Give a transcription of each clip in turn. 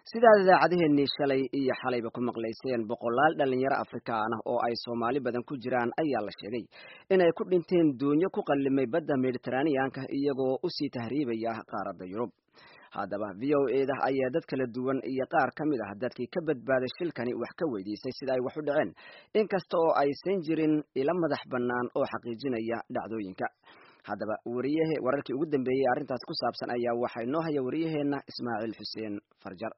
sidaad idaacadaheenii shalay iyo xalayba ku maqlayseen boqolaal dhalinyaro afrikaan ah oo ay soomaali badan ku jiraan ayaa la sheegay inay ku dhinteen doonyo ku qallimay badda mediteraneanka iyagoo usii tahriibaya qaaradda yurub haddaba v o eda ayaa dad kala duwan iyo qaar ka mid ah dadkii ka badbaaday shilkani wax ka weydiisay sida ay wax u dhaceen inkasta oo aysan jirin ilo madax bannaan oo xaqiijinaya dhacdooyinka haddaba wariyahe wararkii ugu dambeeyey arrintaas ku saabsan ayaa waxaa inoo haya wariyaheenna ismaaciil xuseen farjar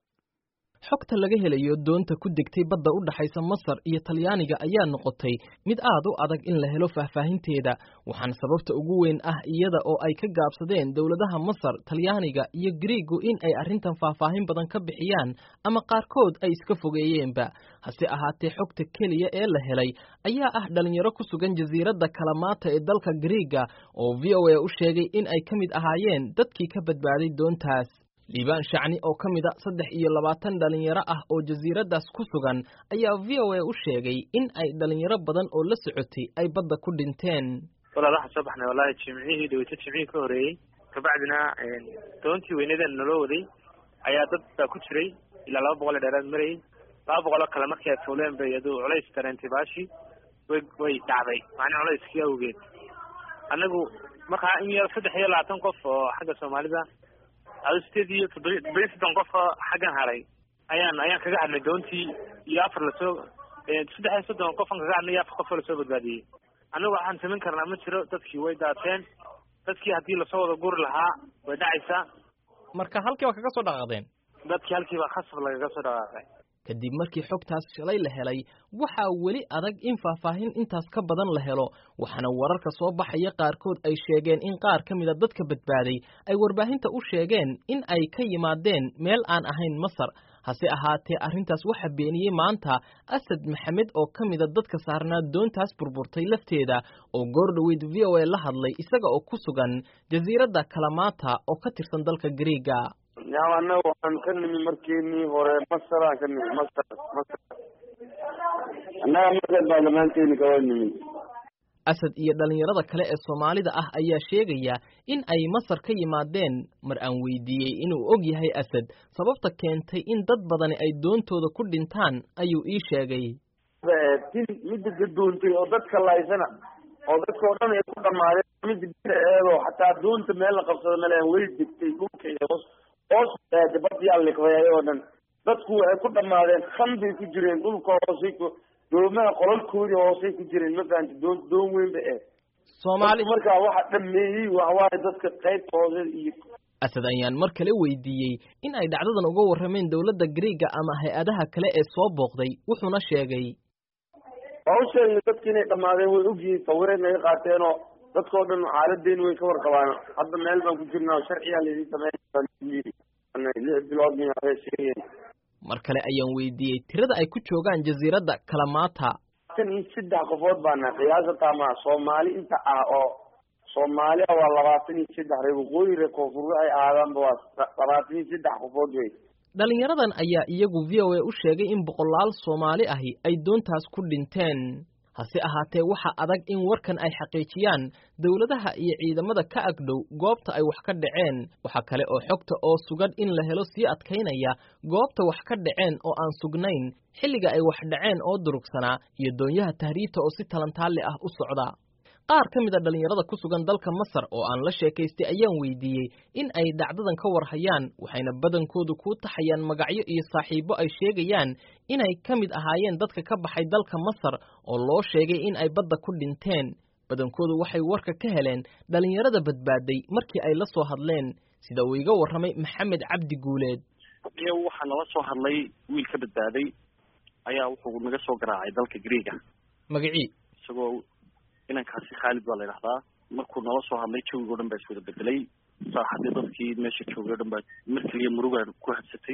xogta laga helayo doonta ku degtay badda u dhaxaysa masar iyo talyaaniga ayaa noqotay mid aad u adag in la helo faahfaahinteeda waxaana sababta ugu weyn ah iyada oo ay ka gaabsadeen dowladaha masar talyaaniga iyo griigu in ay arrintan faahfaahin badan ka bixiyaan ama qaarkood ay iska fogeeyeenba hase ahaatee xogta keliya ee la helay ayaa ah dhalinyaro ku sugan jasiiradda kalamaata ee dalka griiga oo v o a u sheegay in ay ka mid ahaayeen dadkii ka badbaaday doontaas liibaan shacni oo ka mid a saddex iyo labaatan dhalinyaro ah oo jasiiraddaas ku sugan ayaa v o a u sheegay in ay dhalinyaro badan oo la socotay ay badda ku dhinteen walaal waxaan soo baxnay wallahi jimcihii dhaweyto jimcihii ka horeeyey kabacdina doontii weynadan naloo waday ayaa dad baa ku jiray ilaa laba boqol ee dheeraad marayay laba boqol oo kale markii ay fuuleen bay iyadu culays dareentay baashi way way dhacday macnii culayskii awgeed annagu markaa in yar saddex iyo labaatan qof oo xagga soomaalida ado sideed iyo toddoba toddoba iyo soddon qof xaggan haray ayaan ayaan kaga hadnay doontii iyo afar lasoo saddex iyo soddon qofan kaga hadnay iyo afar qof oo lasoo badbaadiyey annagu waxaan samayn karnaa ma jiro dadkii way daateen dadkii haddii lasoo wada guri lahaa way dhacaysaa marka halkii baa kaga soo dhaqaaqdeen dadkii halkii baa khasab lagaga soo dhaqaaqay kadib markii xogtaas shalay la helay waxaa weli adag in faahfaahin intaas ka badan la helo waxaana wararka soo baxaya qaarkood ay sheegeen in qaar ka mida dadka badbaaday ay warbaahinta u sheegeen in ay ka yimaadeen meel aan ahayn masar hase ahaatee arrintaas waxaa beeniyey maanta asad maxamed oo ka mida dadka saarnaa doontaas burburtay lafteeda oo goordhoweyd v o a la hadlay isaga oo ku sugan jasiiradda kalamaata oo ka tirsan dalka griiga yaam annaga waxaan ka nimi markeenii hore masaraan ka nimi masar masar annaga masar baa dhammaanteeni kawa nimi asad iyo dhalinyarada kale ee soomaalida ah ayaa sheegaya in ay masar ka yimaadeen mar aan weydiiyey inuu og yahay asad sababta keentay in dad badani ay doontooda ku dhintaan ayuu ii sheegay tin midda gadoontay oo dadka laysana oo dadka oo dhan ay ku dhamaadeen midda bida eedoo xataa doonta meel la qabsado malean way degtay dhulka iyo hoos hoos badyaa liqday oo dhan dadku waxay ku dhamaadeen khan bay ku jireen dhulka hoosay ku doomaha qolalkoodii hoosay ku jireen ma fahanti doon doon weyn ba eh soomaali markaa waxa dhameeyey waxawaaye dadka qaybta hoose iyo asad ayaan mar kale weydiiyey in ay dhacdadan uga warrameen dowladda griiga ama hay-adaha kale ee soo booqday wuxuuna sheegay waa u sheegnay dadki inay dhamaadeen way ogyihiin sawiray naga qaateenoo dadkao dhan xaaladeeni way ka warqabaan hadda meel baan ku jirnaa sharciyaa laydin sameyn lix bilood sheegeen mar kale ayaan weydiiyey tirada ay ku joogaan jasiiradda kalamaata tan iyo saddex qofood baana qiyaasata ma soomaali inta ah oo soomaaliya waa labaatan iyo saddex reer waqooyi reer koonfur waxay ahaadaanba waa labaatan iyo saddex qofood wey dhalinyaradan ayaa iyagu v o a u sheegay in boqolaal soomaali ahi ay doontaas ku dhinteen hase ahaatee waxaa adag in warkan ay xaqiijiyaan dowladaha iyo ciidamada ka agdhow goobta ay wax ka dhaceen waxaa kale oo xogta oo sugan in la helo sii adkaynaya goobta wax ka dhaceen oo aan sugnayn xilliga ay wax dhaceen oo durugsanaa iyo doonyaha tahriibta oo si talantaalle ah u socda qaar ka mid a dhalinyarada ku sugan dalka masar oo aan la sheekaystay ayaan weydiiyey in ay dhacdadan ka warhayaan waxayna badankoodu kuu taxayaan magacyo iyo saaxiibo ay sheegayaan inay ka mid ahaayeen dadka ka baxay dalka masar oo loo sheegay in ay badda ku dhinteen badankoodu waxay warka ka heleen dhalinyarada badbaaday markii ay la soo hadleen sida uu iga warramay maxamed cabdi guuleed iyo waxaa nala soo hadlay wiil ka badbaaday ayaa wuxuu naga soo garaacay dalka griiga magacii isagoo inankaasi khaalid baa la yidhahdaa markuu nala soo hadlay jawiga o dhan baa iswada bedelay saaxadii dadkii meesha joogay o dhan baa mar keliya murugaa ku hadsatay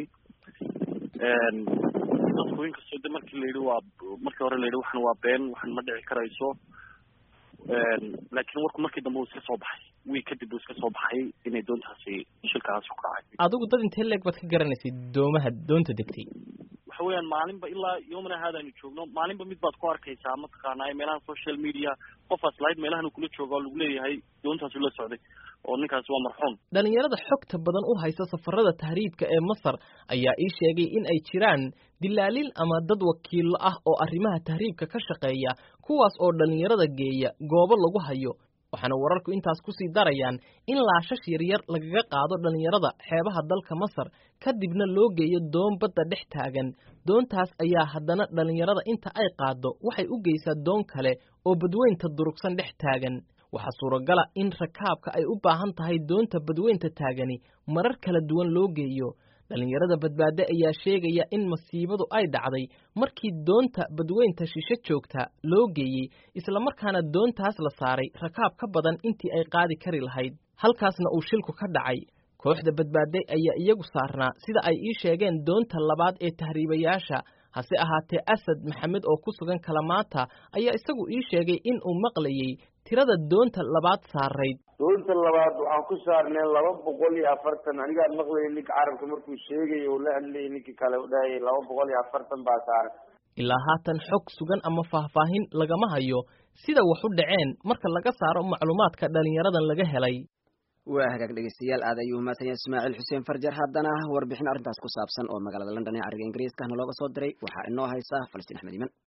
dadku inkastoo de markii la yidhi waa markii hore la yidhi waxan waa been waxan ma dhici karayso laakiin warku markii dambe uu iska soo baxay wiil kadib uu iska soo baxay inay doontaasi shilkaasi ku kacay adigu dad intee leeg baad ka garanaysay doomaha doonta degtay waxa weeyaan maalinba ilaa yomana haadaanu joogno maalinba mid baad ku arkaysaa mataqaanaa meelaha social media qofaas lahayd meelahan kula jooga oo lagu leeyahay doontaasu la socday oo ninkaasi waa marxuum dhalinyarada xogta badan u haysa safarada tahriibka ee masar ayaa ii sheegay in ay jiraan dilaaliin ama dad wakiillo ah oo arrimaha tahriibka ka shaqeeya kuwaas oo dhalinyarada geeya goobo lagu hayo waxaana wararku intaas kusii darayaan in laashash yaryar lagaga qaado dhalinyarada xeebaha dalka masar kadibna loo geeyo doon badda dhex taagan doontaas ayaa haddana dhalinyarada inta ay qaaddo waxay u geysaa doon kale oo badweynta durugsan dhex taagan waxaa suuragala in rakaabka ay u baahan tahay doonta badweynta taagani marar kala duwan loo geeyo dhalinyarada badbaade ayaa sheegaya in masiibadu ay dhacday markii doonta badweynta shishe joogta loo geeyey islamarkaana doontaas la saaray rakaab ka badan intii ay qaadi kari lahayd halkaasna uu shilku ka dhacay kooxda badbaade ayaa iyagu saarnaa sida ay ii sheegeen doonta labaad ee tahriibayaasha hase ahaatee asad maxamed oo ku sugan kalamaata ayaa isagu ii sheegay in uu maqlayey tirada doonta labaad saarayd doonta labaad waxaan ku saarnay laba boqol iyo afartan anigaa maqlayay ninka carabka markuu sheegay oo la hadlayay ninkii kale u dhahayay laba boqol iyo afartan baa saaran ilaa haatan xog sugan ama faahfaahin lagama hayo sida wax u dhaceen marka laga saaro macluumaadka dhalinyaradan laga helay waa hagaag dhegeystayaal aad ayuu mahadsan yahay ismaaciil xuseen farjar haddana warbixin arrintaas ku saabsan oo magaalada london ee cariga ingiriiska nalooga soo diray waxaa inoo haysa falastiin axmed iman